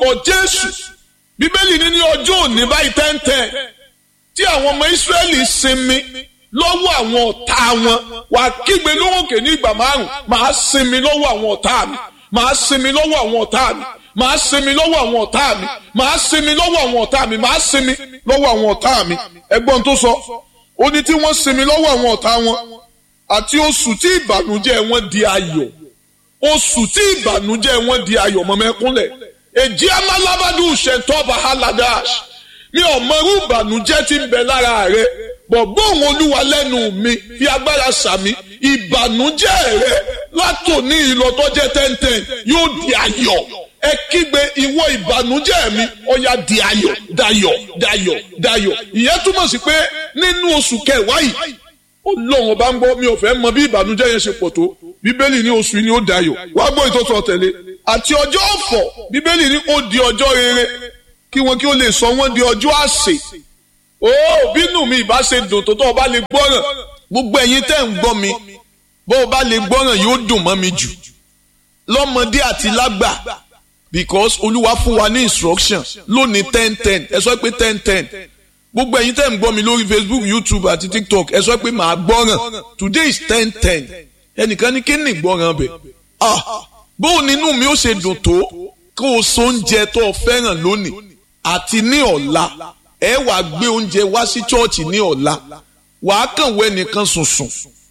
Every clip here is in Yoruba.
kọ jésù bíbélì ní ní ọjọ́ òní báyìí tẹ́ńtẹ́ tí àwọn ọmọ ìsírẹ́lì sinmi lọ́wọ́ àwọn ọ̀tá wọn wà kígbe lóhùnkè ní ìgbà márùn máa sinmi lọ́wọ́ àwọn ọ̀tá mi máa sinmi lọ́wọ́ àwọn ọ̀tá mi máa sinmi lọ́wọ́ àwọn ọ̀tá mi máa sinmi lọ́wọ́ àwọn ọ̀tá mi máa sinmi lọ́wọ́ àwọn ọ̀tá mi ẹgbọ́n tó sọ ó ní tí wọ́n sinmi lọ́wọ́ àwọn ọ̀tá wọn àti oṣù tí ìbànújẹ́ wọn di ayọ̀ oṣù tí ìbànújẹ́ wọn di ayọ̀ mọ́mẹ́kúnlẹ̀ èjì amálábádù ṣètọ́ba haladash mi ò mọrú ìbànújẹ́ tí ń bẹ lára rẹ bọ̀gbọ́n òun olúwa lẹ́nu mi fi agbára sàmì ìbànújẹ́ rẹ látòní ìlọtọ́jẹ́ tẹ́ntẹ́n yóò di ayọ̀ ẹ kígbe ìwọ ìbànújẹ́ mi ọ̀yà di ayọ̀ dayọ̀ dayọ̀ dayọ̀ ìyẹn túmọ̀ sí pé nínú oṣù kẹwàá yìí ọlọ́run ọba ń gbọ́ mi ò fẹ́ mọ bí ìbànújẹ́ yẹn ṣe pọ̀ tó bíbélì ní oṣù yìí ni ó dayọ̀ wá gbọ́ ìtọ́sọ̀ tẹ̀lé àti ọjọ́ ọ̀fọ̀ bíbélì ní ó di ọjọ́ rere kí wọn kí ó lè sọ wọn di ọjọ́ àsè ó bínú mi ìbá ṣe dùn tó tó o bá lè gbọ́ràn gbogbo ẹ̀yin tẹ́ ń gbọ́ mi bó o bá lè gbọ́ràn yóò dùn mọ́ mi jù lọ́mọdé àti lágbà because olúwa fún wa ní instruction lónìí ten ten ẹ sọ pé ten ten gbogbo ẹ̀yin tẹ́ ń gbọ́ mi lórí facebook youtube àti tiktok ẹ sọ pé màá gbọ́ràn today is ten ten ẹnìkan ní kí ni ìgbọ́ràn bẹ̀ ah bó o nínú mi ó ṣe dùn tó kó o so oúnjẹ tó o fẹ́ràn lónìí àti ní ọ̀la ẹ wàá gbé oúnjẹ wá sí chọ́ọ̀chì ní ọ̀la wàá kàn wọ ẹnìkan sùnsùn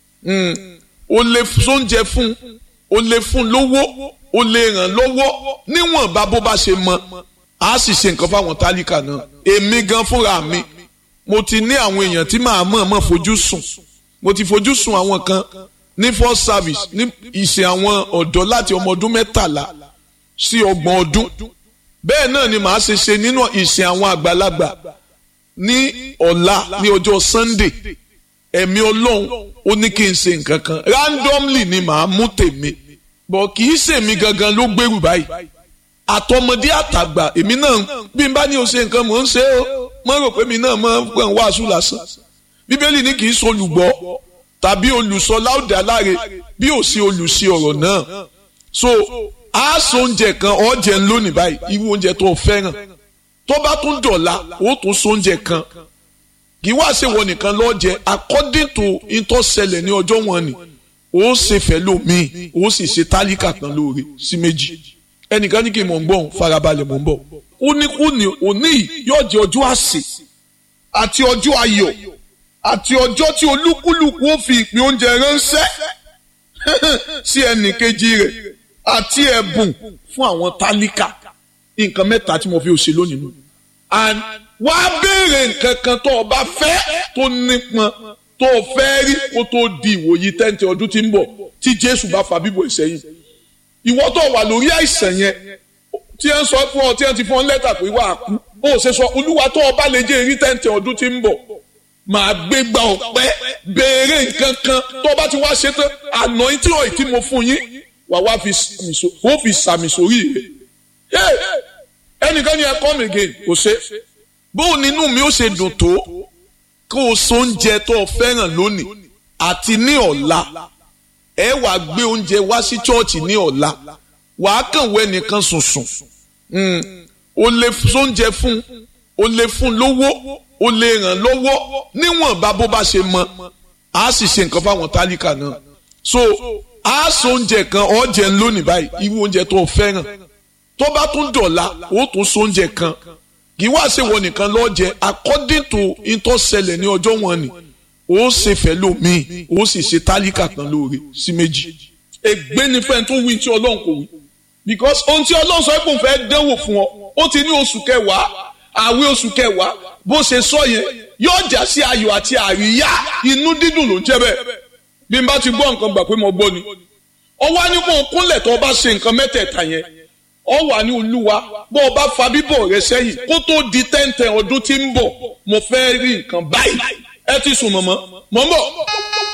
o lè sóúnjẹ fún o lè fún lówó o lè ràn lọ́wọ́ níwọ̀nba bó bá ṣe mọ a sì ṣe nǹkan fáwọn tálíkà náà èmi gan fúnra mi mo ti ní àwọn èèyàn tí màá mọ̀ mọ̀ fojú sùn mo ti fojú sùn àwọn kan ní first service ní ìṣe àwọn ọ̀dọ́ láti ọmọ ọdún mẹ́tàlá sí ọgbọ̀n ọdún bẹ́ẹ̀ náà ni màá ṣe ṣe nínú ìsìn àwọn àgbàlagbà ní ọ̀la ní ọjọ́ sunday ẹ̀mí ọlọ́run ó ní kí n ṣe nǹkan kan randomly ni màá mú tèmi bọ̀ kì í ṣèmi gangan ló gbèrú báyìí àtọmọdé àtàgbà èmi náà bí n bá ní o ṣe nǹkan mò ń ṣe ó mọ rò pé mi náà mọ pé ń wàásù lásán bíbélì ní kì í ṣolùgbọ́ tàbí olùsọ láòdì aláre bí ò sí olùsí ọ̀rọ̀ náà so a so oúnjẹ kan ọ̀jẹ̀ ń lónìí báyìí irú oúnjẹ tó o fẹ́ràn tó bá tún dọ̀la ó tún so oúnjẹ kan kì í wá ṣe wọ nìkan lọ́jẹ according to ìtọ́sẹlẹ̀ ní ọjọ́ wọn ni ó ṣe fẹ́ lómi ó sì ṣe tálíkà kan lóore sí méjì ẹnìkan ní kí n mọ̀ ń bọ̀ farabalẹ̀ mọ̀ ń bọ̀ ó ní kú ní òní yóò jẹ́ ọjọ́ àsè àti ọjọ́ ayọ̀ àti ọjọ́ tí olúkúlùkù ó fi ìpín oúnjẹ ránṣẹ́ sí ẹnì kejì rẹ̀ àti ẹ̀bùn fún àwọn tálíkà nǹkan mẹ́ta tí mo fi òṣè lónìí nù. and wá béèrè nǹkan kan tó o bá fẹ́ tó nípọn tó o fẹ́ rí kó tó di ìwòyí tẹ́ǹtì ọdún tí ń bọ̀ tí Jésù bá fa bíbọ̀ ìsẹ́yìn. ìwọ tó wà lórí àìsàn yẹn tí ẹ ń sọ fún ọ tí ẹ ti fún ọ lẹ́tà pé wà á kú bó o ṣe sọ olúwa tó o bá lè jẹ́ èrí tẹ́ǹtì ọdún tí ń bọ̀ màá gbé gba ọ̀pẹ béèrè nǹkan kan tó o bá ti wá ṣe tán àná tí ò tí mo fún yín wà wá fi sàmì sórí rẹ̀ ẹnìkan ni ẹ come again kò ṣe bó o nínú mi ó ṣe dùn tó kó o so oúnjẹ tó o fẹ́ràn lónìí àti ní ọ̀la ẹ wàá gbé oúnjẹ wá sí chọ́ọ̀chì ní ọ̀la wàá kàn wọ ẹnìkan sùnsùn o lè sóúnjẹ fún o lè fún lówó o lè ràn lọ́wọ́ níwọ̀nba bó bá ṣe mọ a sì ṣe nǹkan fáwọn tálíkà náà so a so oúnjẹ kan ọ̀jẹ̀ ń lónìí báyìí irú oúnjẹ tó o fẹ́ràn tó bá tún dọ̀la ó tún so oúnjẹ kan kì í wá ṣe wọ nìkan lọ́jẹ according to ìtọ́sẹlẹ̀ ní ọjọ́ wọn ni ó ṣe fẹ́ lómi ó sì ṣe tálíkà kan lóore sí méjì ègbé ni fẹ́ẹ́ tó wí tí ọlọ́run kò wí because ohun tí ọlọ́run sọ pé òun fẹ́ dánwò fún ọ ó ti ní oṣù kẹwàá àwẹ̀ oṣù kẹwàá bó ṣe sọ yẹn yóò já sí ayọ̀ àti àríyá inú dídùn ló ń jẹ́ bẹ́ẹ̀ bí n bá ti gbọ́ nǹkan gbà pé mo gbọ́ ni ọ wá ní kó o kúnlẹ̀ tó o bá ṣe nǹkan mẹ́tẹ̀ẹ̀ta yẹn ọ wà ní olúwa bó o bá fa bíbọ̀ rẹ sẹ́yìn kó tó di tẹ́ǹtẹ̀ ọdún tí ń bọ̀ mo fẹ́ rí nǹkan báyìí ẹ ti sùn mọ̀mọ́ mọ̀ ń bọ̀.